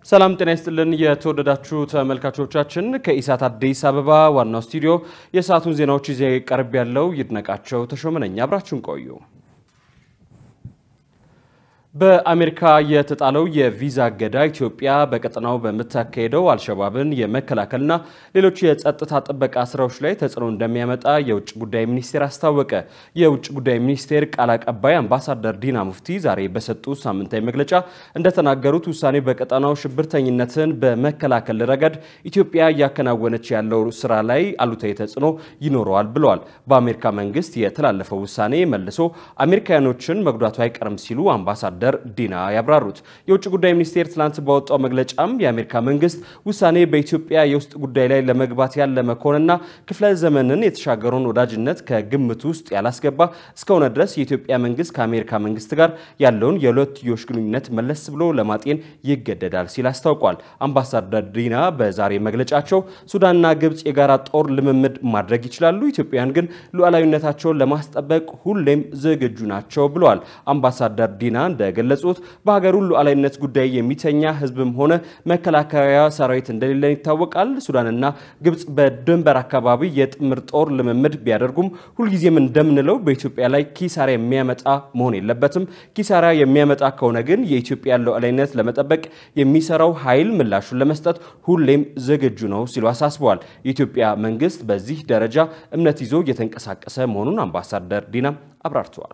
ሰላም ጤና ይስጥልን። የተወደዳችሁ ተመልካቾቻችን ከኢሳት አዲስ አበባ ዋናው ስቱዲዮ የሰዓቱን ዜናዎች ይዤ ቀርብ ያለው ይድነቃቸው ተሾመ ነኝ። አብራችሁን ቆዩ። በአሜሪካ የተጣለው የቪዛ እገዳ ኢትዮጵያ በቀጠናው በምታካሄደው አልሸባብን የመከላከልና ሌሎች የጸጥታ ጥበቃ ስራዎች ላይ ተጽዕኖ እንደሚያመጣ የውጭ ጉዳይ ሚኒስቴር አስታወቀ። የውጭ ጉዳይ ሚኒስቴር ቃል አቀባይ አምባሳደር ዲና ሙፍቲ ዛሬ በሰጡት ሳምንታዊ መግለጫ እንደተናገሩት ውሳኔው በቀጠናው ሽብርተኝነትን በመከላከል ረገድ ኢትዮጵያ እያከናወነች ያለው ስራ ላይ አሉታዊ ተጽዕኖ ይኖረዋል ብለዋል። በአሜሪካ መንግስት የተላለፈው ውሳኔ መልሶ አሜሪካውያኖችን መጉዳቱ አይቀርም ሲሉ አምባሳደር አምባሳደር ዲና ያብራሩት። የውጭ ጉዳይ ሚኒስቴር ትላንት ባወጣው መግለጫም የአሜሪካ መንግስት ውሳኔ በኢትዮጵያ የውስጥ ጉዳይ ላይ ለመግባት ያለመ ከሆነና ክፍለ ዘመንን የተሻገረውን ወዳጅነት ከግምት ውስጥ ያላስገባ እስከሆነ ድረስ የኢትዮጵያ መንግስት ከአሜሪካ መንግስት ጋር ያለውን የሁለትዮሽ ግንኙነት መለስ ብሎ ለማጤን ይገደዳል ሲል አስታውቋል። አምባሳደር ዲና በዛሬ መግለጫቸው ሱዳንና ግብጽ የጋራ ጦር ልምምድ ማድረግ ይችላሉ፣ ኢትዮጵያውያን ግን ሉዓላዊነታቸውን ለማስጠበቅ ሁሌም ዝግጁ ናቸው ብለዋል። አምባሳደር ዲና እንደገለጹት በሀገሩ ሉዓላዊነት ጉዳይ የሚተኛ ህዝብም ሆነ መከላከያ ሰራዊት እንደሌለን ይታወቃል። ሱዳንና ግብጽ በድንበር አካባቢ የጥምር ጦር ልምምድ ቢያደርጉም ሁልጊዜም እንደምንለው በኢትዮጵያ ላይ ኪሳራ የሚያመጣ መሆን የለበትም። ኪሳራ የሚያመጣ ከሆነ ግን የኢትዮጵያ ሉዓላዊነት ለመጠበቅ የሚሰራው ኃይል ምላሹን ለመስጠት ሁሌም ዝግጁ ነው ሲሉ አሳስበዋል። የኢትዮጵያ መንግስት በዚህ ደረጃ እምነት ይዞ እየተንቀሳቀሰ መሆኑን አምባሳደር ዲና አብራርተዋል።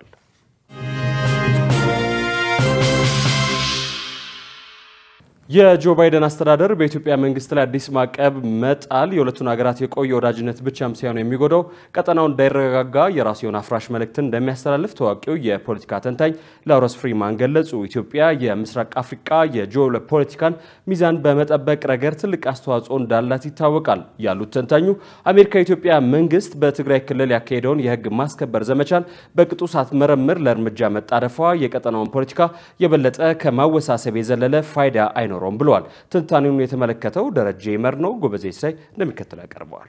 የጆ ባይደን አስተዳደር በኢትዮጵያ መንግስት ላይ አዲስ ማዕቀብ መጣል የሁለቱን ሀገራት የቆየ ወዳጅነት ብቻም ሳይሆን የሚጎዳው ቀጠናው እንዳይረጋጋ የራሱ የሆነ አፍራሽ መልእክትን እንደሚያስተላልፍ ታዋቂው የፖለቲካ ተንታኝ ላውረስ ፍሪማን ገለጹ። ኢትዮጵያ የምስራቅ አፍሪካ የጂኦ ፖለቲካን ሚዛን በመጠበቅ ረገድ ትልቅ አስተዋጽኦ እንዳላት ይታወቃል ያሉት ተንታኙ አሜሪካ የኢትዮጵያ መንግስት በትግራይ ክልል ያካሄደውን የህግ ማስከበር ዘመቻን በቅጡ ሳትመረምር ለእርምጃ መጣደፏ የቀጠናውን ፖለቲካ የበለጠ ከማወሳሰብ የዘለለ ፋይዳ አይኖ አይኖረውም ብለዋል። ትንታኔውን የተመለከተው ደረጀ ይመር ነው። ጎበዜ ሳይ እንደሚከተለው ያቀርበዋል።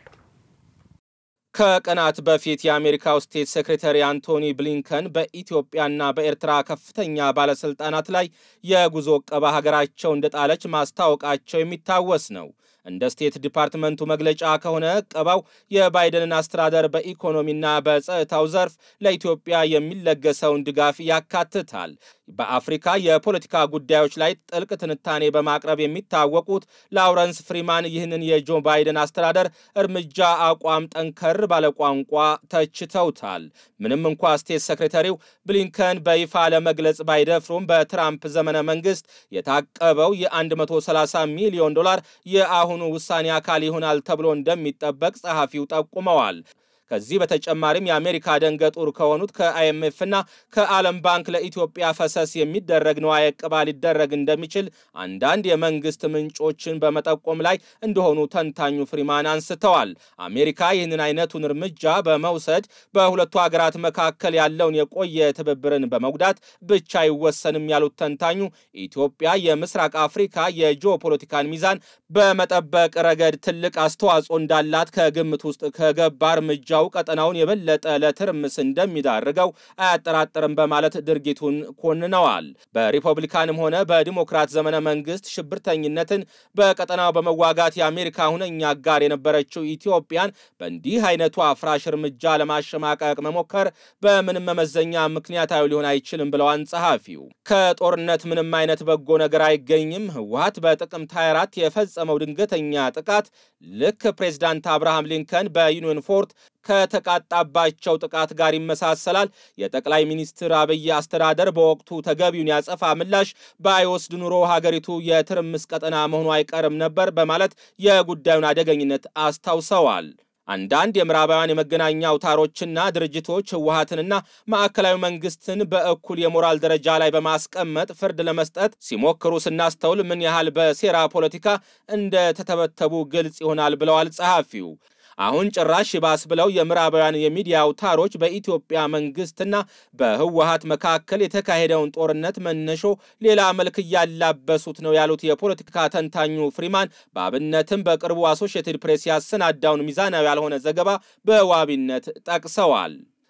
ከቀናት በፊት የአሜሪካው ስቴት ሴክሬታሪ አንቶኒ ብሊንከን በኢትዮጵያና በኤርትራ ከፍተኛ ባለስልጣናት ላይ የጉዞ ዕቀባ ሀገራቸው እንደጣለች ማስታወቃቸው የሚታወስ ነው። እንደ ስቴት ዲፓርትመንቱ መግለጫ ከሆነ ዕቀባው የባይደንን አስተዳደር በኢኮኖሚና በጸጥታው ዘርፍ ለኢትዮጵያ የሚለገሰውን ድጋፍ ያካትታል። በአፍሪካ የፖለቲካ ጉዳዮች ላይ ጥልቅ ትንታኔ በማቅረብ የሚታወቁት ላውረንስ ፍሪማን ይህንን የጆ ባይደን አስተዳደር እርምጃ አቋም ጠንከር ባለ ቋንቋ ተችተውታል። ምንም እንኳ ስቴት ሰክሬታሪው ብሊንከን በይፋ ለመግለጽ ባይደፍሩም በትራምፕ ዘመነ መንግስት የታቀበው የ130 ሚሊዮን ዶላር የአሁኑ ውሳኔ አካል ይሆናል ተብሎ እንደሚጠበቅ ጸሐፊው ጠቁመዋል። ከዚህ በተጨማሪም የአሜሪካ ደንገጡር ከሆኑት ከአይኤምኤፍ እና ከዓለም ባንክ ለኢትዮጵያ ፈሰስ የሚደረግ ንዋየ ዕቀባ ሊደረግ እንደሚችል አንዳንድ የመንግስት ምንጮችን በመጠቆም ላይ እንደሆኑ ተንታኙ ፍሪማን አንስተዋል። አሜሪካ ይህንን አይነቱን እርምጃ በመውሰድ በሁለቱ ሀገራት መካከል ያለውን የቆየ ትብብርን በመጉዳት ብቻ አይወሰንም ያሉት ተንታኙ ኢትዮጵያ የምስራቅ አፍሪካ የጂኦፖለቲካን ሚዛን በመጠበቅ ረገድ ትልቅ አስተዋጽኦ እንዳላት ከግምት ውስጥ ከገባ እርምጃ ቀጠናውን የበለጠ ለትርምስ እንደሚዳርገው አያጠራጥርም በማለት ድርጊቱን ኮንነዋል። በሪፐብሊካንም ሆነ በዲሞክራት ዘመነ መንግስት ሽብርተኝነትን በቀጠናው በመዋጋት የአሜሪካ ሁነኛ አጋር የነበረችው ኢትዮጵያን በእንዲህ አይነቱ አፍራሽ እርምጃ ለማሸማቀቅ መሞከር በምንም መመዘኛ ምክንያታዊ ሊሆን አይችልም ብለዋል ጸሐፊው። ከጦርነት ምንም አይነት በጎ ነገር አይገኝም። ህወሀት በጥቅምት 24 የፈጸመው ድንገተኛ ጥቃት ልክ ፕሬዚዳንት አብርሃም ሊንከን በዩኒየን ፎርት ከተቃጣባቸው ጥቃት ጋር ይመሳሰላል። የጠቅላይ ሚኒስትር አብይ አስተዳደር በወቅቱ ተገቢውን ያጸፋ ምላሽ ባይወስድ ኑሮ ሀገሪቱ የትርምስ ቀጠና መሆኑ አይቀርም ነበር በማለት የጉዳዩን አደገኝነት አስታውሰዋል። አንዳንድ የምዕራባውያን የመገናኛ አውታሮችና ድርጅቶች ህወሀትንና ማዕከላዊ መንግስትን በእኩል የሞራል ደረጃ ላይ በማስቀመጥ ፍርድ ለመስጠት ሲሞክሩ ስናስተውል ምን ያህል በሴራ ፖለቲካ እንደተተበተቡ ግልጽ ይሆናል ብለዋል ጸሐፊው። አሁን ጭራሽ ይባስ ብለው የምዕራባውያን የሚዲያ አውታሮች በኢትዮጵያ መንግስትና በህወሀት መካከል የተካሄደውን ጦርነት መነሾ ሌላ መልክ እያላበሱት ነው ያሉት የፖለቲካ ተንታኙ ፍሪማን በአብነትም በቅርቡ አሶሺየትድ ፕሬስ ያሰናዳውን ሚዛናዊ ያልሆነ ዘገባ በዋቢነት ጠቅሰዋል።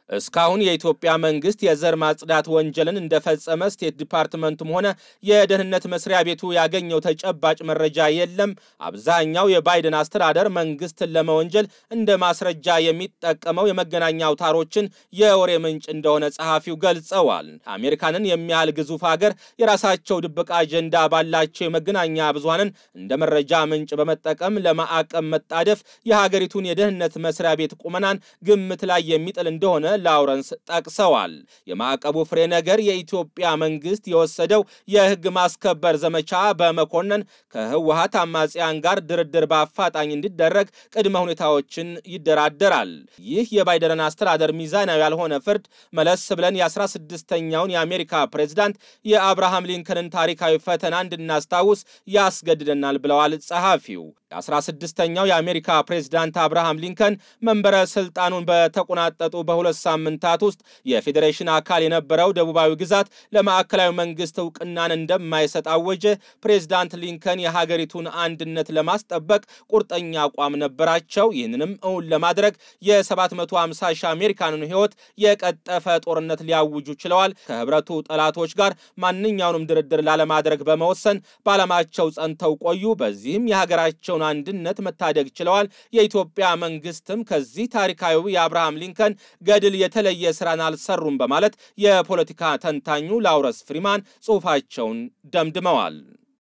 እስካሁን የኢትዮጵያ መንግስት የዘር ማጽዳት ወንጀልን እንደፈጸመ ስቴት ዲፓርትመንቱም ሆነ የደህንነት መስሪያ ቤቱ ያገኘው ተጨባጭ መረጃ የለም። አብዛኛው የባይደን አስተዳደር መንግስትን ለመወንጀል እንደ ማስረጃ የሚጠቀመው የመገናኛ አውታሮችን የወሬ ምንጭ እንደሆነ ጸሐፊው ገልጸዋል። አሜሪካንን የሚያህል ግዙፍ ሀገር የራሳቸው ድብቅ አጀንዳ ባላቸው የመገናኛ ብዙሃንን እንደ መረጃ ምንጭ በመጠቀም ለማዕቀብ መጣደፍ የሀገሪቱን የደህንነት መስሪያ ቤት ቁመናን ግምት ላይ የሚጥል እንደሆነ ላውረንስ ጠቅሰዋል። የማዕቀቡ ፍሬ ነገር የኢትዮጵያ መንግስት የወሰደው የህግ ማስከበር ዘመቻ በመኮነን ከህወሀት አማጽያን ጋር ድርድር በአፋጣኝ እንዲደረግ ቅድመ ሁኔታዎችን ይደራደራል። ይህ የባይደን አስተዳደር ሚዛናዊ ያልሆነ ፍርድ መለስ ብለን የ16ኛውን የአሜሪካ ፕሬዝዳንት የአብርሃም ሊንከንን ታሪካዊ ፈተና እንድናስታውስ ያስገድደናል ብለዋል ጸሐፊው። የ16ኛው የአሜሪካ ፕሬዝዳንት አብርሃም ሊንከን መንበረ ስልጣኑን በተቆናጠጡ በሁለት ሳምንታት ውስጥ የፌዴሬሽን አካል የነበረው ደቡባዊ ግዛት ለማዕከላዊ መንግስት እውቅናን እንደማይሰጥ አወጀ። ፕሬዝዳንት ሊንከን የሀገሪቱን አንድነት ለማስጠበቅ ቁርጠኛ አቋም ነበራቸው። ይህንንም እውን ለማድረግ የ750 ሺህ አሜሪካንን ህይወት የቀጠፈ ጦርነት ሊያውጁ ችለዋል። ከህብረቱ ጠላቶች ጋር ማንኛውንም ድርድር ላለማድረግ በመወሰን በዓላማቸው ጸንተው ቆዩ። በዚህም የሀገራቸው አንድነት መታደግ ችለዋል። የኢትዮጵያ መንግስትም ከዚህ ታሪካዊ የአብርሃም ሊንከን ገድል የተለየ ስራን አልሰሩም በማለት የፖለቲካ ተንታኙ ላውረስ ፍሪማን ጽሑፋቸውን ደምድመዋል።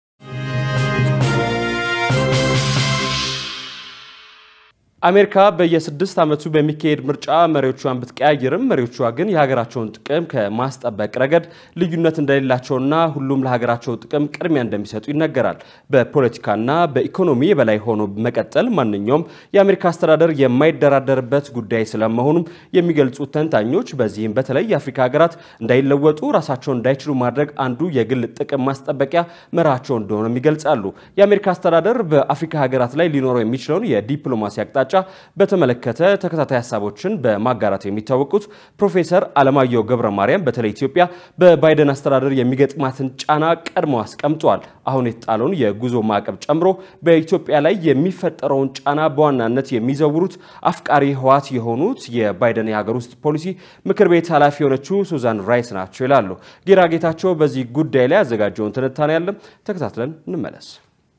አሜሪካ በየስድስት ዓመቱ በሚካሄድ ምርጫ መሪዎቿን ብትቀያየርም መሪዎቿ ግን የሀገራቸውን ጥቅም ከማስጠበቅ ረገድ ልዩነት እንደሌላቸውና ሁሉም ለሀገራቸው ጥቅም ቅድሚያ እንደሚሰጡ ይነገራል። በፖለቲካና በኢኮኖሚ የበላይ ሆኖ መቀጠል ማንኛውም የአሜሪካ አስተዳደር የማይደራደርበት ጉዳይ ስለመሆኑም የሚገልጹት ተንታኞች፣ በዚህም በተለይ የአፍሪካ ሀገራት እንዳይለወጡ ራሳቸውን እንዳይችሉ ማድረግ አንዱ የግል ጥቅም ማስጠበቂያ መርሃቸው እንደሆነም ይገልጻሉ። የአሜሪካ አስተዳደር በአፍሪካ ሀገራት ላይ ሊኖረው የሚችለውን የዲፕሎማሲ አቅጣጫ በተመለከተ ተከታታይ ሀሳቦችን በማጋራት የሚታወቁት ፕሮፌሰር አለማየሁ ገብረ ማርያም በተለይ ኢትዮጵያ በባይደን አስተዳደር የሚገጥማትን ጫና ቀድመው አስቀምጠዋል። አሁን የተጣለውን የጉዞ ማዕቀብ ጨምሮ በኢትዮጵያ ላይ የሚፈጠረውን ጫና በዋናነት የሚዘውሩት አፍቃሪ ህወሓት የሆኑት የባይደን የሀገር ውስጥ ፖሊሲ ምክር ቤት ኃላፊ የሆነችው ሱዛን ራይስ ናቸው ይላሉ። ጌራ ጌታቸው በዚህ ጉዳይ ላይ ያዘጋጀውን ትንታኔ ያለም ተከታትለን እንመለስ።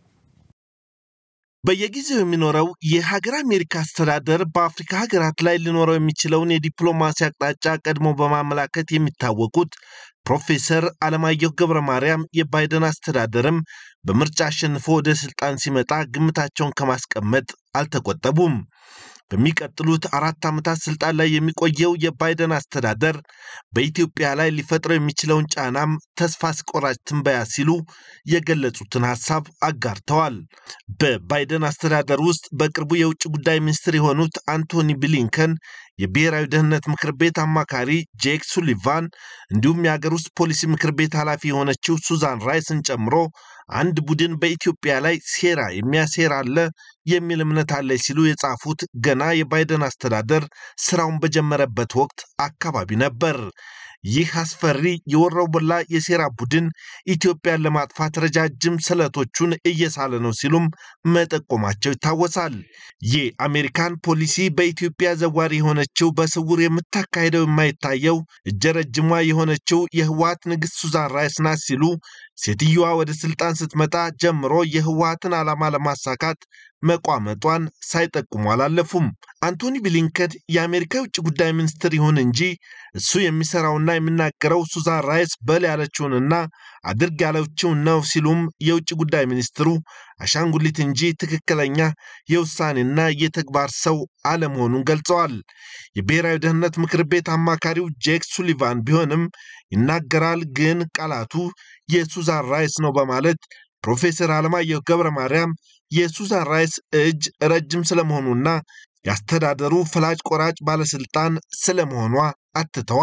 በየጊዜው የሚኖረው የሀገር አሜሪካ አስተዳደር በአፍሪካ ሀገራት ላይ ሊኖረው የሚችለውን የዲፕሎማሲ አቅጣጫ ቀድሞ በማመላከት የሚታወቁት ፕሮፌሰር አለማየሁ ገብረ ማርያም የባይደን አስተዳደርም በምርጫ አሸንፎ ወደ ስልጣን ሲመጣ ግምታቸውን ከማስቀመጥ አልተቆጠቡም። በሚቀጥሉት አራት ዓመታት ስልጣን ላይ የሚቆየው የባይደን አስተዳደር በኢትዮጵያ ላይ ሊፈጥረው የሚችለውን ጫናም ተስፋ አስቆራጭ ትንበያ ሲሉ የገለጹትን ሀሳብ አጋርተዋል። በባይደን አስተዳደር ውስጥ በቅርቡ የውጭ ጉዳይ ሚኒስትር የሆኑት አንቶኒ ብሊንከን፣ የብሔራዊ ደህንነት ምክር ቤት አማካሪ ጄክ ሱሊቫን እንዲሁም የሀገር ውስጥ ፖሊሲ ምክር ቤት ኃላፊ የሆነችው ሱዛን ራይስን ጨምሮ አንድ ቡድን በኢትዮጵያ ላይ ሴራ የሚያሴር አለ የሚል እምነት አለ ሲሉ የጻፉት ገና የባይደን አስተዳደር ስራውን በጀመረበት ወቅት አካባቢ ነበር። ይህ አስፈሪ የወሮበላ የሴራ ቡድን ኢትዮጵያን ለማጥፋት ረጃጅም ስለቶቹን እየሳለ ነው ሲሉም መጠቆማቸው ይታወሳል። የአሜሪካን ፖሊሲ በኢትዮጵያ ዘዋሪ የሆነችው በስውር የምታካሄደው የማይታየው እጀ ረጅሟ የሆነችው የህወሀት ንግሥት ሱዛን ራይስ ናት ሲሉ ሴትዮዋ ወደ ስልጣን ስትመጣ ጀምሮ የህወሀትን ዓላማ ለማሳካት መቋመጧን ሳይጠቁሙ አላለፉም። አንቶኒ ብሊንከን የአሜሪካ የውጭ ጉዳይ ሚኒስትር ይሁን እንጂ እሱ የሚሰራውና የሚናገረው ሱዛን ራይስ በል ያለችውንና አድርግ ያለችውን ነው ሲሉም የውጭ ጉዳይ ሚኒስትሩ አሻንጉሊት እንጂ ትክክለኛ የውሳኔና የተግባር ሰው አለመሆኑን ገልጸዋል። የብሔራዊ ደህንነት ምክር ቤት አማካሪው ጄክ ሱሊቫን ቢሆንም ይናገራል፣ ግን ቃላቱ የሱዛን ራይስ ነው በማለት ፕሮፌሰር አለማየሁ ገብረ ማርያም የሱዛን ራይስ እጅ ረጅም ስለመሆኑና የአስተዳደሩ ፈላጭ ቆራጭ ባለስልጣን ስለመሆኗ አትተዋል።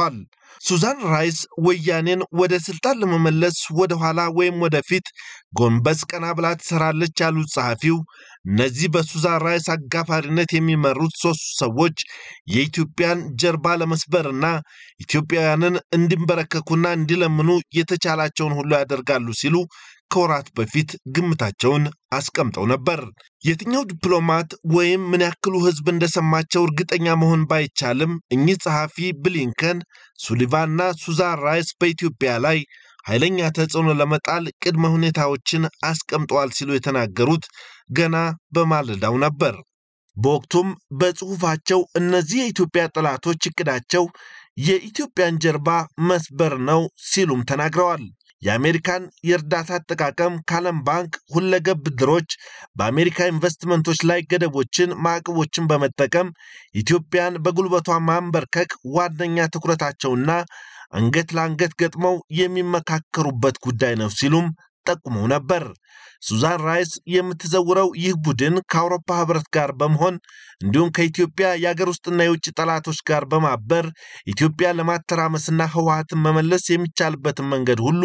ሱዛን ራይስ ወያኔን ወደ ስልጣን ለመመለስ ወደ ኋላ ወይም ወደፊት ጎንበስ ቀና ብላ ትሰራለች ያሉት ጸሐፊው እነዚህ በሱዛን ራይስ አጋፋሪነት የሚመሩት ሦስቱ ሰዎች የኢትዮጵያን ጀርባ ለመስበርና ኢትዮጵያውያንን እንዲንበረከኩና እንዲለምኑ የተቻላቸውን ሁሉ ያደርጋሉ ሲሉ ከወራት በፊት ግምታቸውን አስቀምጠው ነበር። የትኛው ዲፕሎማት ወይም ምን ያክሉ ሕዝብ እንደሰማቸው እርግጠኛ መሆን ባይቻልም እኚህ ጸሐፊ ብሊንከን፣ ሱሊቫንና ሱዛን ራይስ በኢትዮጵያ ላይ ኃይለኛ ተጽዕኖ ለመጣል ቅድመ ሁኔታዎችን አስቀምጠዋል ሲሉ የተናገሩት ገና በማለዳው ነበር። በወቅቱም በጽሑፋቸው እነዚህ የኢትዮጵያ ጠላቶች እቅዳቸው የኢትዮጵያን ጀርባ መስበር ነው ሲሉም ተናግረዋል። የአሜሪካን የእርዳታ አጠቃቀም ከዓለም ባንክ ሁለገብ ብድሮች፣ በአሜሪካ ኢንቨስትመንቶች ላይ ገደቦችን፣ ማዕቀቦችን በመጠቀም ኢትዮጵያን በጉልበቷ ማንበርከክ ዋነኛ ትኩረታቸውና አንገት ለአንገት ገጥመው የሚመካከሩበት ጉዳይ ነው ሲሉም ጠቁመው ነበር። ሱዛን ራይስ የምትዘውረው ይህ ቡድን ከአውሮፓ ሕብረት ጋር በመሆን እንዲሁም ከኢትዮጵያ የአገር ውስጥና የውጭ ጠላቶች ጋር በማበር ኢትዮጵያ ለማተራመስና ህወሀትን መመለስ የሚቻልበትን መንገድ ሁሉ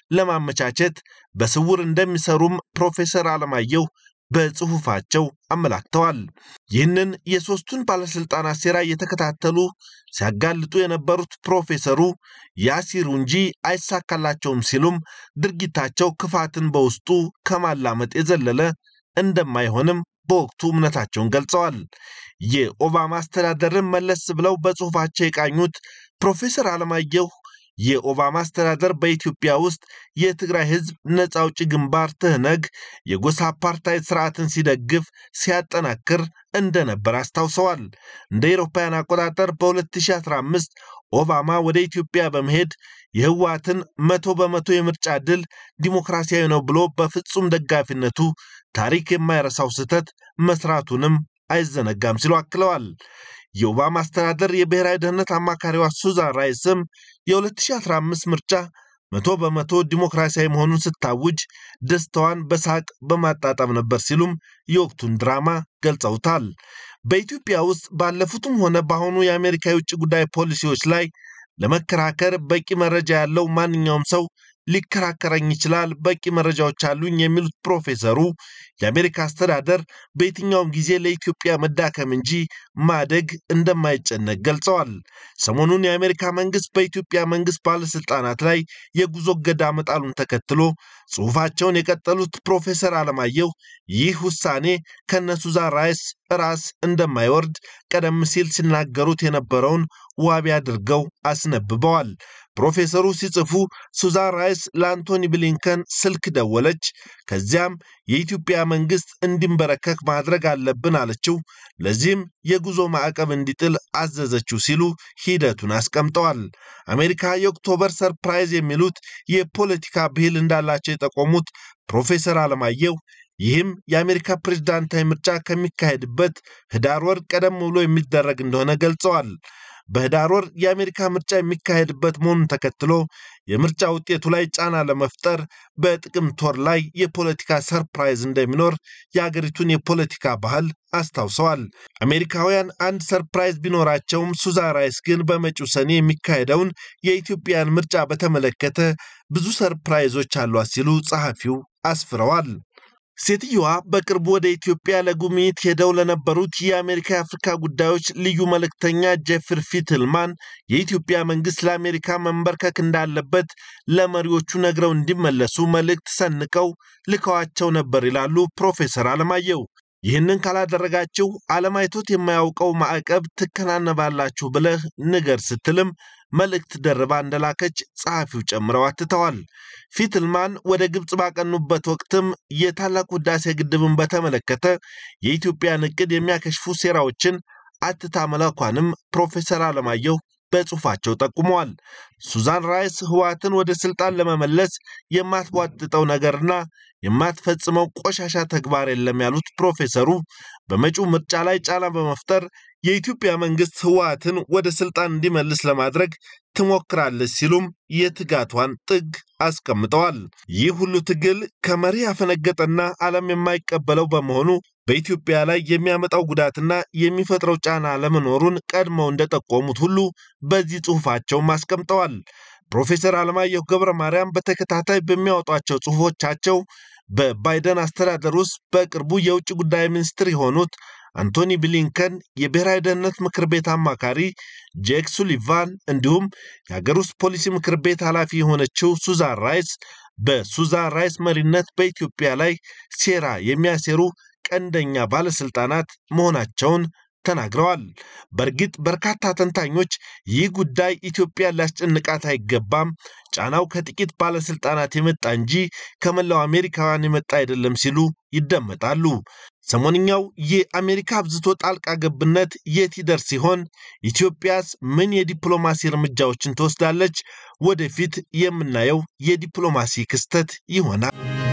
ለማመቻቸት በስውር እንደሚሰሩም ፕሮፌሰር አለማየሁ በጽሑፋቸው አመላክተዋል። ይህንን የሦስቱን ባለሥልጣናት ሴራ እየተከታተሉ ሲያጋልጡ የነበሩት ፕሮፌሰሩ ያሲሩ እንጂ አይሳካላቸውም ሲሉም ድርጊታቸው ክፋትን በውስጡ ከማላመጥ የዘለለ እንደማይሆንም በወቅቱ እምነታቸውን ገልጸዋል። የኦባማ አስተዳደርን መለስ ብለው በጽሑፋቸው የቃኙት ፕሮፌሰር አለማየሁ የኦባማ አስተዳደር በኢትዮጵያ ውስጥ የትግራይ ህዝብ ነፃ አውጪ ግንባር ትህነግ የጎሳ አፓርታይድ ስርዓትን ሲደግፍ ሲያጠናክር እንደነበር አስታውሰዋል። እንደ አውሮፓውያን አቆጣጠር በ2015 ኦባማ ወደ ኢትዮጵያ በመሄድ የህወሓትን መቶ በመቶ የምርጫ ድል ዲሞክራሲያዊ ነው ብሎ በፍጹም ደጋፊነቱ ታሪክ የማይረሳው ስህተት መስራቱንም አይዘነጋም ሲሉ አክለዋል። የኦባማ አስተዳደር የብሔራዊ ደህንነት አማካሪዋ ሱዛን ራይስም የ2015 ምርጫ መቶ በመቶ ዲሞክራሲያዊ መሆኑን ስታውጅ ደስታዋን በሳቅ በማጣጣም ነበር ሲሉም የወቅቱን ድራማ ገልጸውታል። በኢትዮጵያ ውስጥ ባለፉትም ሆነ በአሁኑ የአሜሪካ የውጭ ጉዳይ ፖሊሲዎች ላይ ለመከራከር በቂ መረጃ ያለው ማንኛውም ሰው ሊከራከረኝ ይችላል፣ በቂ መረጃዎች አሉኝ የሚሉት ፕሮፌሰሩ የአሜሪካ አስተዳደር በየትኛውም ጊዜ ለኢትዮጵያ መዳከም እንጂ ማደግ እንደማይጨነቅ ገልጸዋል። ሰሞኑን የአሜሪካ መንግስት በኢትዮጵያ መንግስት ባለስልጣናት ላይ የጉዞ እገዳ መጣሉን ተከትሎ ጽሑፋቸውን የቀጠሉት ፕሮፌሰር አለማየሁ ይህ ውሳኔ ከነ ሱዛን ራይስ ራስ እንደማይወርድ ቀደም ሲል ሲናገሩት የነበረውን ዋቢ አድርገው አስነብበዋል። ፕሮፌሰሩ ሲጽፉ ሱዛን ራይስ ለአንቶኒ ብሊንከን ስልክ ደወለች። ከዚያም የኢትዮጵያ መንግስት እንዲንበረከክ ማድረግ አለብን አለችው። ለዚህም የጉዞ ማዕቀብ እንዲጥል አዘዘችው ሲሉ ሂደቱን አስቀምጠዋል። አሜሪካ የኦክቶበር ሰርፕራይዝ የሚሉት የፖለቲካ ብሂል እንዳላቸው የጠቆሙት ፕሮፌሰር አለማየሁ ይህም የአሜሪካ ፕሬዝዳንታዊ ምርጫ ከሚካሄድበት ህዳር ወር ቀደም ብሎ የሚደረግ እንደሆነ ገልጸዋል። በህዳር ወር የአሜሪካ ምርጫ የሚካሄድበት መሆኑን ተከትሎ የምርጫ ውጤቱ ላይ ጫና ለመፍጠር በጥቅምት ወር ላይ የፖለቲካ ሰርፕራይዝ እንደሚኖር የአገሪቱን የፖለቲካ ባህል አስታውሰዋል። አሜሪካውያን አንድ ሰርፕራይዝ ቢኖራቸውም ሱዛን ራይስ ግን በመጪው ሰኔ የሚካሄደውን የኢትዮጵያን ምርጫ በተመለከተ ብዙ ሰርፕራይዞች አሏት ሲሉ ጸሐፊው አስፍረዋል። ሴትየዋ በቅርቡ ወደ ኢትዮጵያ ለጉብኝት ሄደው ለነበሩት የአሜሪካ የአፍሪካ ጉዳዮች ልዩ መልእክተኛ ጄፍሪ ፊትልማን የኢትዮጵያ መንግስት ለአሜሪካ መንበርከክ እንዳለበት ለመሪዎቹ ነግረው እንዲመለሱ መልእክት ሰንቀው ልከዋቸው ነበር ይላሉ ፕሮፌሰር አለማየሁ። ይህንን ካላደረጋችሁ ዓለም አይቶት የማያውቀው ማዕቀብ ትከናነባላችሁ ብለህ ንገር ስትልም መልእክት ደርባ እንደላከች ጸሐፊው ጨምረው አትተዋል። ፊትልማን ወደ ግብፅ ባቀኑበት ወቅትም የታላቁ ህዳሴ ግድብን በተመለከተ የኢትዮጵያን እቅድ የሚያከሽፉ ሴራዎችን አትታ መላኳንም ፕሮፌሰር አለማየሁ በጽሑፋቸው ጠቁመዋል። ሱዛን ራይስ ህወሓትን ወደ ስልጣን ለመመለስ የማትቧጥጠው ነገርና የማትፈጽመው ቆሻሻ ተግባር የለም ያሉት ፕሮፌሰሩ በመጪው ምርጫ ላይ ጫና በመፍጠር የኢትዮጵያ መንግስት ህወሓትን ወደ ስልጣን እንዲመልስ ለማድረግ ትሞክራለች ሲሉም የትጋቷን ጥግ አስቀምጠዋል። ይህ ሁሉ ትግል ከመሪ ያፈነገጠና ዓለም የማይቀበለው በመሆኑ በኢትዮጵያ ላይ የሚያመጣው ጉዳትና የሚፈጥረው ጫና ለመኖሩን ቀድመው እንደጠቆሙት ሁሉ በዚህ ጽሑፋቸውም አስቀምጠዋል። ፕሮፌሰር አለማየሁ ገብረ ማርያም በተከታታይ በሚያወጧቸው ጽሑፎቻቸው በባይደን አስተዳደር ውስጥ በቅርቡ የውጭ ጉዳይ ሚኒስትር የሆኑት አንቶኒ ብሊንከን፣ የብሔራዊ ደህንነት ምክር ቤት አማካሪ ጄክ ሱሊቫን እንዲሁም የሀገር ውስጥ ፖሊሲ ምክር ቤት ኃላፊ የሆነችው ሱዛን ራይስ በሱዛን ራይስ መሪነት በኢትዮጵያ ላይ ሴራ የሚያሴሩ ቀንደኛ ባለስልጣናት መሆናቸውን ተናግረዋል። በእርግጥ በርካታ ተንታኞች ይህ ጉዳይ ኢትዮጵያን ሊያስጨንቃት አይገባም፣ ጫናው ከጥቂት ባለስልጣናት የመጣ እንጂ ከመላው አሜሪካውያን የመጣ አይደለም ሲሉ ይደመጣሉ። ሰሞንኛው የአሜሪካ አብዝቶ ጣልቃ ገብነት የት ይደርስ ሲሆን ኢትዮጵያስ ምን የዲፕሎማሲ እርምጃዎችን ትወስዳለች? ወደፊት የምናየው የዲፕሎማሲ ክስተት ይሆናል።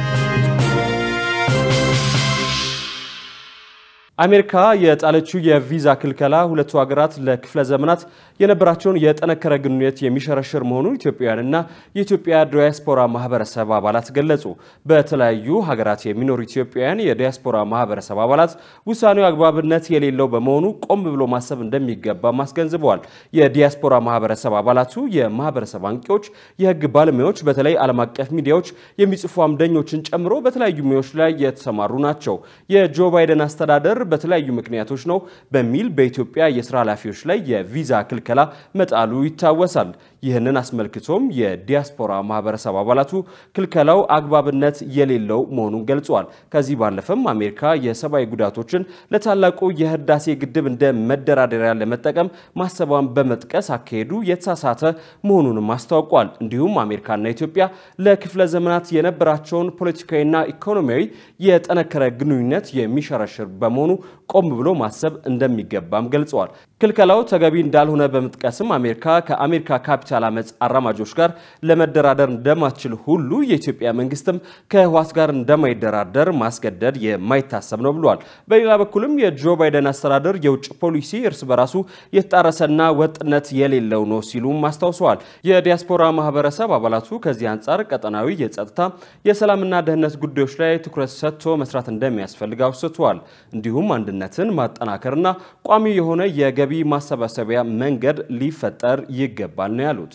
አሜሪካ የጣለችው የቪዛ ክልከላ ሁለቱ ሀገራት ለክፍለ ዘመናት የነበራቸውን የጠነከረ ግንኙነት የሚሸረሽር መሆኑን ኢትዮጵያውያንና የኢትዮጵያ ዲያስፖራ ማህበረሰብ አባላት ገለጹ። በተለያዩ ሀገራት የሚኖሩ ኢትዮጵያውያን የዲያስፖራ ማህበረሰብ አባላት ውሳኔው አግባብነት የሌለው በመሆኑ ቆም ብሎ ማሰብ እንደሚገባም አስገንዝበዋል። የዲያስፖራ ማህበረሰብ አባላቱ የማህበረሰብ አንቂዎች፣ የህግ ባለሙያዎች፣ በተለይ ዓለም አቀፍ ሚዲያዎች የሚጽፉ አምደኞችን ጨምሮ በተለያዩ ሙያዎች ላይ የተሰማሩ ናቸው። የጆ ባይደን አስተዳደር በተለያዩ ምክንያቶች ነው በሚል በኢትዮጵያ የስራ ኃላፊዎች ላይ የቪዛ ክልከላ መጣሉ ይታወሳል። ይህንን አስመልክቶም የዲያስፖራ ማህበረሰብ አባላቱ ክልከላው አግባብነት የሌለው መሆኑን ገልጸዋል። ከዚህ ባለፈም አሜሪካ የሰብአዊ ጉዳቶችን ለታላቁ የህዳሴ ግድብ እንደ መደራደሪያ ለመጠቀም ማሰቧን በመጥቀስ አካሄዱ የተሳሳተ መሆኑንም አስታውቋል። እንዲሁም አሜሪካና ኢትዮጵያ ለክፍለ ዘመናት የነበራቸውን ፖለቲካዊና ኢኮኖሚያዊ የጠነከረ ግንኙነት የሚሸረሽር በመሆኑ ቆም ብሎ ማሰብ እንደሚገባም ገልጸዋል። ክልከላው ተገቢ እንዳልሆነ በመጥቀስም አሜሪካ ከአሜሪካ ካፒታል አመፅ አራማጆች ጋር ለመደራደር እንደማትችል ሁሉ የኢትዮጵያ መንግስትም ከህወሓት ጋር እንደማይደራደር ማስገደድ የማይታሰብ ነው ብሏል። በሌላ በኩልም የጆ ባይደን አስተዳደር የውጭ ፖሊሲ እርስ በራሱ የተጣረሰና ወጥነት የሌለው ነው ሲሉም አስታውሰዋል። የዲያስፖራ ማህበረሰብ አባላቱ ከዚህ አንጻር ቀጠናዊ የጸጥታ የሰላምና ደህንነት ጉዳዮች ላይ ትኩረት ሰጥቶ መስራት እንደሚያስፈልግ አውስተዋል። እንዲሁም አንድነትን ማጠናከርና ቋሚ የሆነ የገቢ ማሰባሰቢያ መንገድ ሊፈጠር ይገባል ነው ያሉት።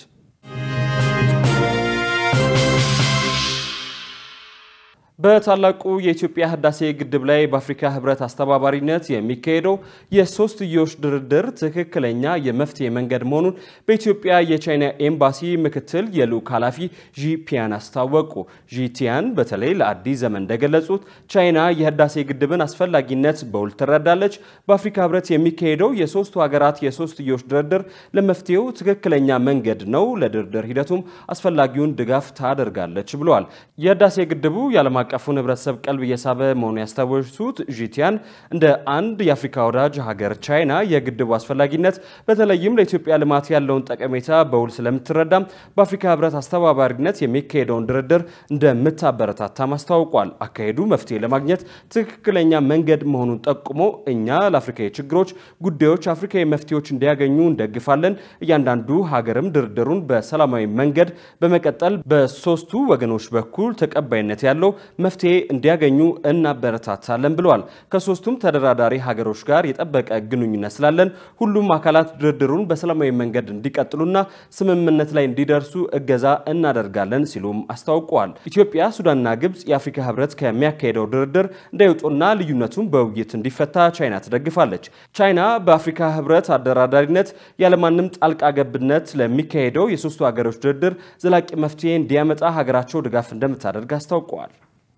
በታላቁ የኢትዮጵያ ህዳሴ ግድብ ላይ በአፍሪካ ህብረት አስተባባሪነት የሚካሄደው የሶስትዮሽ ድርድር ትክክለኛ የመፍትሄ መንገድ መሆኑን በኢትዮጵያ የቻይና ኤምባሲ ምክትል የልዑክ ኃላፊ ዢ ፒያን አስታወቁ። ዢ ቲያን በተለይ ለአዲስ ዘመን እንደገለጹት ቻይና የህዳሴ ግድብን አስፈላጊነት በውል ትረዳለች። በአፍሪካ ህብረት የሚካሄደው የሶስቱ ሀገራት የሶስትዮሽ ድርድር ለመፍትሄው ትክክለኛ መንገድ ነው፣ ለድርድር ሂደቱም አስፈላጊውን ድጋፍ ታደርጋለች ብለዋል። የህዳሴ ግድቡ የዓለም አቀፉን ህብረተሰብ ቀልብ እየሳበ መሆኑ ያስታወሱት ዢቲያን እንደ አንድ የአፍሪካ ወዳጅ ሀገር ቻይና የግድቡ አስፈላጊነት በተለይም ለኢትዮጵያ ልማት ያለውን ጠቀሜታ በውል ስለምትረዳም በአፍሪካ ህብረት አስተባባሪነት የሚካሄደውን ድርድር እንደምታበረታታም አስታውቋል። አካሄዱ መፍትሄ ለማግኘት ትክክለኛ መንገድ መሆኑን ጠቁሞ እኛ ለአፍሪካዊ ችግሮች ጉዳዮች አፍሪካዊ መፍትሄዎች እንዲያገኙ እንደግፋለን። እያንዳንዱ ሀገርም ድርድሩን በሰላማዊ መንገድ በመቀጠል በሶስቱ ወገኖች በኩል ተቀባይነት ያለው መፍትሄ እንዲያገኙ እናበረታታለን ብለዋል። ከሶስቱም ተደራዳሪ ሀገሮች ጋር የጠበቀ ግንኙነት ስላለን ሁሉም አካላት ድርድሩን በሰላማዊ መንገድ እንዲቀጥሉና ስምምነት ላይ እንዲደርሱ እገዛ እናደርጋለን ሲሉም አስታውቀዋል። ኢትዮጵያ፣ ሱዳንና ግብጽ የአፍሪካ ህብረት ከሚያካሄደው ድርድር እንዳይወጡና ልዩነቱን በውይይት እንዲፈታ ቻይና ትደግፋለች። ቻይና በአፍሪካ ህብረት አደራዳሪነት ያለማንም ጣልቃ ገብነት ለሚካሄደው የሶስቱ ሀገሮች ድርድር ዘላቂ መፍትሄ እንዲያመጣ ሀገራቸው ድጋፍ እንደምታደርግ አስታውቀዋል።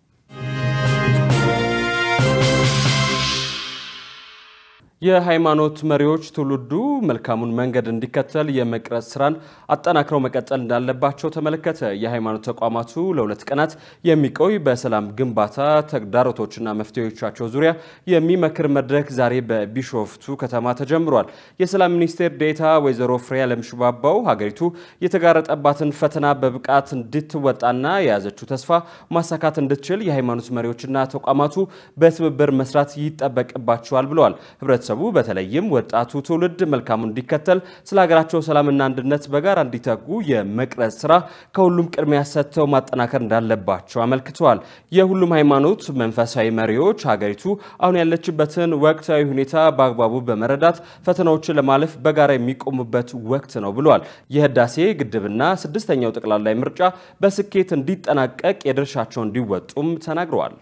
የሃይማኖት መሪዎች ትውልዱ መልካሙን መንገድ እንዲከተል የመቅረጽ ስራን አጠናክረው መቀጠል እንዳለባቸው ተመለከተ። የሃይማኖት ተቋማቱ ለሁለት ቀናት የሚቆይ በሰላም ግንባታ ተግዳሮቶችና መፍትሄዎቻቸው ዙሪያ የሚመክር መድረክ ዛሬ በቢሾፍቱ ከተማ ተጀምሯል። የሰላም ሚኒስቴር ዴኤታ ወይዘሮ ፍሬያለም ሽባባው ሀገሪቱ የተጋረጠባትን ፈተና በብቃት እንድትወጣና የያዘችው ተስፋ ማሳካት እንድትችል የሃይማኖት መሪዎችና ተቋማቱ በትብብር መስራት ይጠበቅባቸዋል ብለዋል። ህብረተሰቡ ማህበረሰቡ በተለይም ወጣቱ ትውልድ መልካሙን እንዲከተል ስለ ሀገራቸው ሰላምና አንድነት በጋራ እንዲተጉ የመቅረጽ ስራ ከሁሉም ቅድሚያ ሰጥተው ማጠናከር እንዳለባቸው አመልክተዋል። የሁሉም ሃይማኖት መንፈሳዊ መሪዎች ሀገሪቱ አሁን ያለችበትን ወቅታዊ ሁኔታ በአግባቡ በመረዳት ፈተናዎችን ለማለፍ በጋራ የሚቆሙበት ወቅት ነው ብለዋል። የህዳሴ ግድብና ስድስተኛው ጠቅላላ ምርጫ በስኬት እንዲጠናቀቅ የድርሻቸውን እንዲወጡም ተናግረዋል።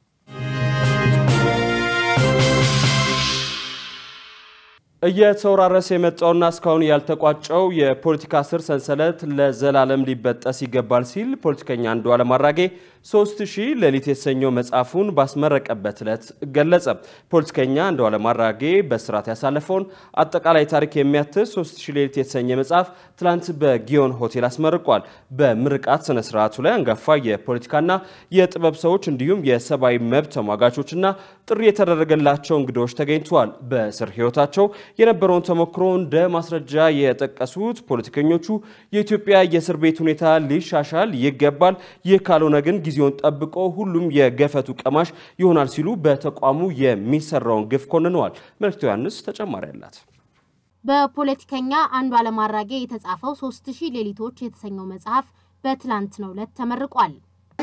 እየተወራረሰ የመጣውና እስካሁን ያልተቋጨው የፖለቲካ ስር ሰንሰለት ለዘላለም ሊበጠስ ይገባል ሲል ፖለቲከኛ አንዱዓለም አራጌ ሶስት ሺህ ሌሊት የተሰኘው መጽሐፉን ባስመረቀበት ዕለት ገለጸ። ፖለቲከኛ አንዱዓለም አራጌ በስርዓት ያሳለፈውን አጠቃላይ ታሪክ የሚያትት ሶስት ሺህ ሌሊት የተሰኘ መጽሐፍ ትላንት በጊዮን ሆቴል አስመርቋል። በምርቃት ስነ ስርዓቱ ላይ አንጋፋ የፖለቲካና የጥበብ ሰዎች እንዲሁም የሰብአዊ መብት ተሟጋቾችና ጥሪ የተደረገላቸው እንግዶች ተገኝተዋል። በእስር ህይወታቸው የነበረውን ተሞክሮ እንደ ማስረጃ የጠቀሱት ፖለቲከኞቹ የኢትዮጵያ የእስር ቤት ሁኔታ ሊሻሻል ይገባል፣ ይህ ካልሆነ ግን ጊዜውን ጠብቆ ሁሉም የገፈቱ ቀማሽ ይሆናል ሲሉ በተቋሙ የሚሰራውን ግፍ ኮንነዋል። መልክቶ ዮሐንስ ተጨማሪ አላት። በፖለቲከኛ አንዱዓለም አራጌ የተጻፈው ሶስት ሺህ ሌሊቶች የተሰኘው መጽሐፍ በትላንትናው ዕለት ተመርቋል።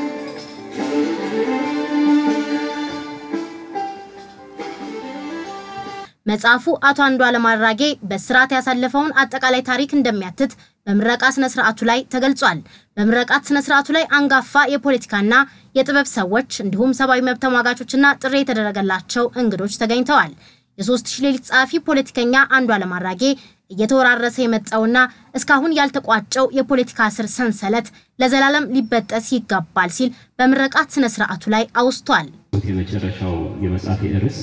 መጽሐፉ አቶ አንዱዓለም አራጌ በስርዓት ያሳለፈውን አጠቃላይ ታሪክ እንደሚያትት በምረቃ ስነ ስርዓቱ ላይ ተገልጿል። በምረቃት ስነ ስርዓቱ ላይ አንጋፋ የፖለቲካና የጥበብ ሰዎች እንዲሁም ሰብአዊ መብት ተሟጋቾችና ጥሪ የተደረገላቸው እንግዶች ተገኝተዋል። የሶስት ሺህ ሌሊት ጸሐፊ ፖለቲከኛ አንዱዓለም አራጌ እየተወራረሰ የመጣውና እስካሁን ያልተቋጨው የፖለቲካ ስር ሰንሰለት ለዘላለም ሊበጠስ ይገባል ሲል በምረቃት ስነ ስርዓቱ ላይ አውስቷል። የመጨረሻው የመጽሐፍ ርዕስ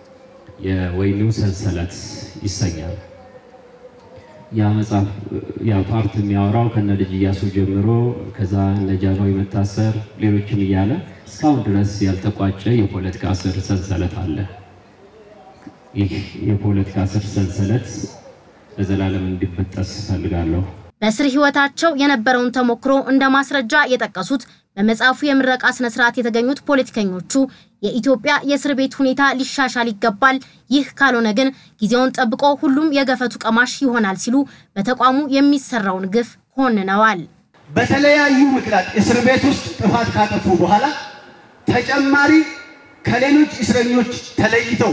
የወይኒው ሰንሰለት ይሰኛል። ያ መጽሐፍ ያ ፓርት የሚያወራው ከነ ልጅ እያሱ ጀምሮ ከዛ እነ ጃንሆይ መታሰር ሌሎችም እያለ እስካሁን ድረስ ያልተቋጨ የፖለቲካ ስር ሰንሰለት አለ። ይህ የፖለቲካ ስር ሰንሰለት ለዘላለም እንዲበጠስ እፈልጋለሁ። በእስር ህይወታቸው የነበረውን ተሞክሮ እንደ ማስረጃ የጠቀሱት በመጽሐፉ የምረቃ ስነ ስርዓት የተገኙት ፖለቲከኞቹ የኢትዮጵያ የእስር ቤት ሁኔታ ሊሻሻል ይገባል፣ ይህ ካልሆነ ግን ጊዜውን ጠብቆ ሁሉም የገፈቱ ቀማሽ ይሆናል ሲሉ በተቋሙ የሚሰራውን ግፍ ኮንነዋል። በተለያዩ ምክንያት እስር ቤት ውስጥ ጥፋት ካጠፉ በኋላ ተጨማሪ ከሌሎች እስረኞች ተለይተው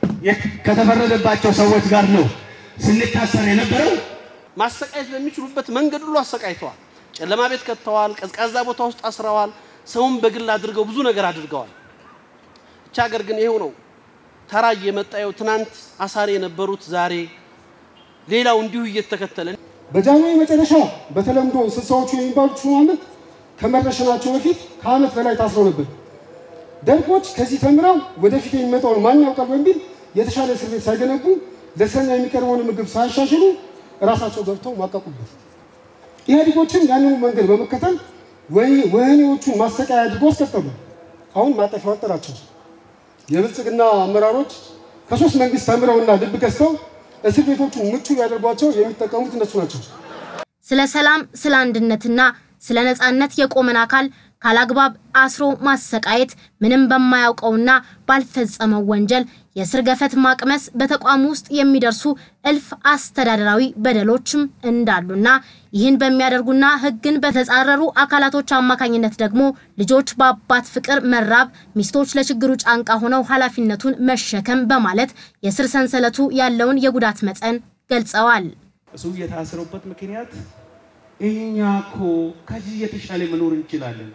ከተፈረደባቸው ሰዎች ጋር ነው ስንታሰር የነበረው። ማሰቃየት በሚችሉበት መንገድ ሁሉ አሰቃይተዋል። ጨለማ ቤት ከተዋል። ቀዝቃዛ ቦታ ውስጥ አስረዋል። ሰውን በግል አድርገው ብዙ ነገር አድርገዋል። ብቻ ሀገር ግን ይሄው ነው። ተራ እየመጣየው ትናንት አሳሪ የነበሩት ዛሬ ሌላው እንዲሁ እየተከተለ በጃንሆይ መጨረሻ በተለምዶ ስልሳዎቹ የሚባሉት ሹማምንት ከመረሸናቸው በፊት ከዓመት በላይ ታስረው ነበር። ደርጎች ከዚህ ተምረው ወደፊት የሚመጣውን ማን ያውቃል በሚል የተሻለ እስር ቤት ሳይገነቡ ለእስረኛ የሚቀርበውን ምግብ ሳያሻሽሉ እራሳቸው ገብተው ማቀቁበት። ኢህአዴጎችም ያንኑ መንገድ በመከተል ወህኒዎቹን ማሰቃያ አድርጎ አስቀጠሉ። አሁን ማጠፊያ ወጠራቸው። የብልጽግና አመራሮች ከሶስት መንግስት ተምረውና ልብ ገዝተው እስር ቤቶቹን ምቹ ሊያደርጓቸው የሚጠቀሙት እነሱ ናቸው። ስለ ሰላም፣ ስለ አንድነትና ስለ ነጻነት የቆመን አካል ካላግባብ አስሮ ማሰቃየት ምንም በማያውቀውና ባልፈጸመው ወንጀል የእስር ገፈት ማቅመስ በተቋሙ ውስጥ የሚደርሱ እልፍ አስተዳደራዊ በደሎችም እንዳሉና ይህን በሚያደርጉና ሕግን በተጻረሩ አካላቶች አማካኝነት ደግሞ ልጆች በአባት ፍቅር መራብ፣ ሚስቶች ለችግሩ ጫንቃ ሆነው ኃላፊነቱን መሸከም በማለት የስር ሰንሰለቱ ያለውን የጉዳት መጠን ገልጸዋል። እሱ የታሰሩበት ምክንያት እኛ እኮ ከዚህ የተሻለ መኖር እንችላለን፣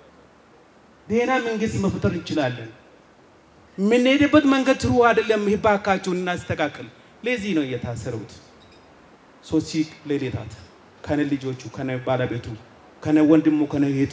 ደህና መንግስት መፍጠር እንችላለን የምንሄድበት መንገድ ትሩ አይደለም። እባካችሁን እናስተካክል። ለዚህ ነው የታሰሩት። ሶስት ሺህ ሌሊታት ከነ ልጆቹ ከነ ባለቤቱ ከነ ወንድሙ ከነ እህቱ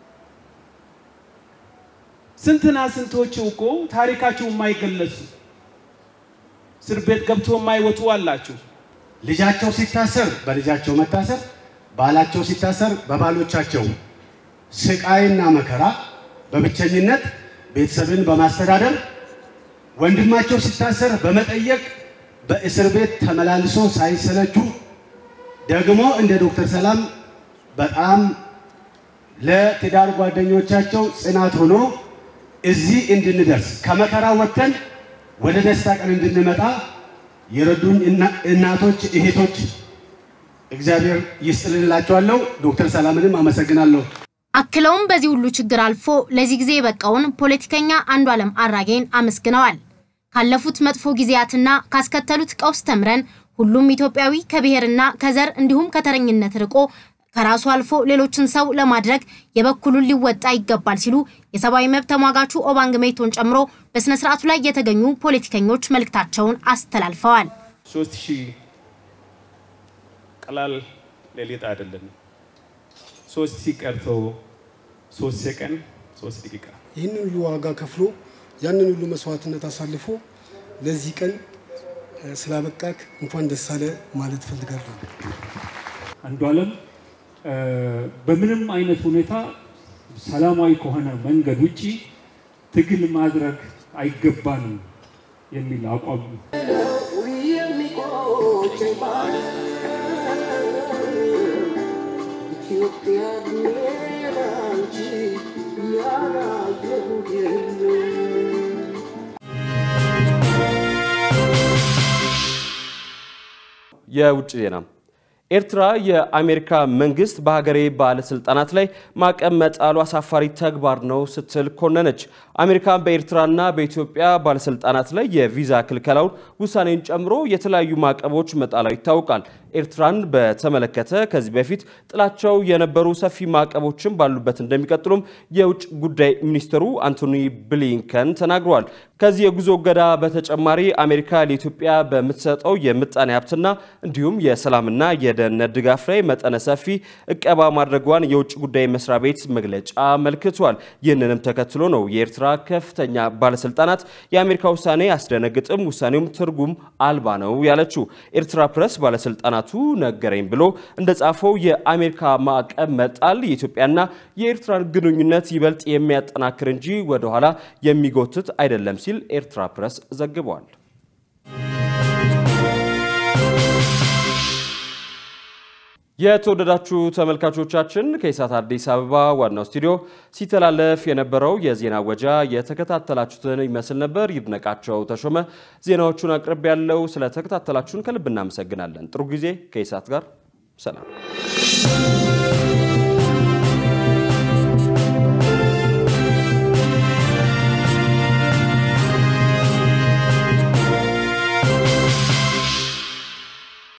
ስንትና ስንቶቹ እኮ ታሪካቸው የማይገለጹ እስር ቤት ገብቶ የማይወጡ አላችሁ። ልጃቸው ሲታሰር በልጃቸው መታሰር፣ ባላቸው ሲታሰር በባሎቻቸው ስቃይና መከራ በብቸኝነት ቤተሰብን በማስተዳደር ወንድማቸው ሲታሰር በመጠየቅ በእስር ቤት ተመላልሶ ሳይሰለቹ ደግሞ እንደ ዶክተር ሰላም በጣም ለትዳር ጓደኞቻቸው ጽናት ሆኖ እዚህ እንድንደርስ ከመከራ ወጥተን ወደ ደስታ ቀን እንድንመጣ የረዱኝ እናቶች፣ እህቶች እግዚአብሔር ይስጥልላቸዋለሁ። ዶክተር ሰላምንም አመሰግናለሁ። አክለውም በዚህ ሁሉ ችግር አልፎ ለዚህ ጊዜ የበቃውን ፖለቲከኛ አንዱዓለም አራጌን አመስግነዋል። ካለፉት መጥፎ ጊዜያትና ካስከተሉት ቀውስ ተምረን ሁሉም ኢትዮጵያዊ ከብሔርና ከዘር እንዲሁም ከተረኝነት ርቆ ከራሱ አልፎ ሌሎችን ሰው ለማድረግ የበኩሉን ሊወጣ ይገባል ሲሉ የሰብአዊ መብት ተሟጋቹ ኦባንግ ሜቶን ጨምሮ በስነ ስርዓቱ ላይ የተገኙ ፖለቲከኞች መልእክታቸውን አስተላልፈዋል። ሶስት ሺህ ቀላል ሌሊት አይደለም። ሶስት ሺህ ቀርቶ ሶስት ሰከንድ ሶስት ደቂቃ ይህንን ሁሉ ዋጋ ከፍሎ ያንን ሁሉ መስዋዕትነት አሳልፎ ለዚህ ቀን ስላበቃክ እንኳን ደስ አለ ማለት ፈልጋለሁ። አንዱዓለም በምንም አይነት ሁኔታ ሰላማዊ ከሆነ መንገድ ውጪ ትግል ማድረግ አይገባንም የሚል አቋም የውጭ ዜና ኤርትራ የአሜሪካ መንግስት በሀገሬ ባለስልጣናት ላይ ማዕቀብ መጣሉ አሳፋሪ ተግባር ነው ስትል ኮነነች። አሜሪካ በኤርትራና በኢትዮጵያ ባለስልጣናት ላይ የቪዛ ክልከላውን ውሳኔን ጨምሮ የተለያዩ ማዕቀቦች መጣሏ ይታወቃል። ኤርትራን በተመለከተ ከዚህ በፊት ጥላቸው የነበሩ ሰፊ ማዕቀቦችን ባሉበት እንደሚቀጥሉም የውጭ ጉዳይ ሚኒስትሩ አንቶኒ ብሊንከን ተናግረዋል። ከዚህ የጉዞ እገዳ በተጨማሪ አሜሪካ ለኢትዮጵያ በምትሰጠው የምጣኔ ሀብትና እንዲሁም የሰላምና የደህንነት ድጋፍ ላይ መጠነ ሰፊ እቀባ ማድረጓን የውጭ ጉዳይ መስሪያ ቤት መግለጫ አመልክቷል። ይህንንም ተከትሎ ነው የኤርትራ ከፍተኛ ባለስልጣናት የአሜሪካ ውሳኔ አያስደነግጥም፣ ውሳኔውም ትርጉም አልባ ነው ያለችው። ኤርትራ ፕሬስ ባለስልጣናቱ ነገረኝ ብሎ እንደጻፈው የአሜሪካ ማዕቀብ መጣል የኢትዮጵያና የኤርትራን ግንኙነት ይበልጥ የሚያጠናክር እንጂ ወደኋላ የሚጎትት አይደለም ሲል ኤርትራ ፕሬስ ዘግቧል። የተወደዳችሁ ተመልካቾቻችን ከኢሳት አዲስ አበባ ዋናው ስቱዲዮ ሲተላለፍ የነበረው የዜና ወጃ የተከታተላችሁትን ይመስል ነበር። ይድነቃቸው ተሾመ ዜናዎቹን አቅርብ ያለው ስለተከታተላችሁን ከልብ እናመሰግናለን። ጥሩ ጊዜ ከኢሳት ጋር ሰላም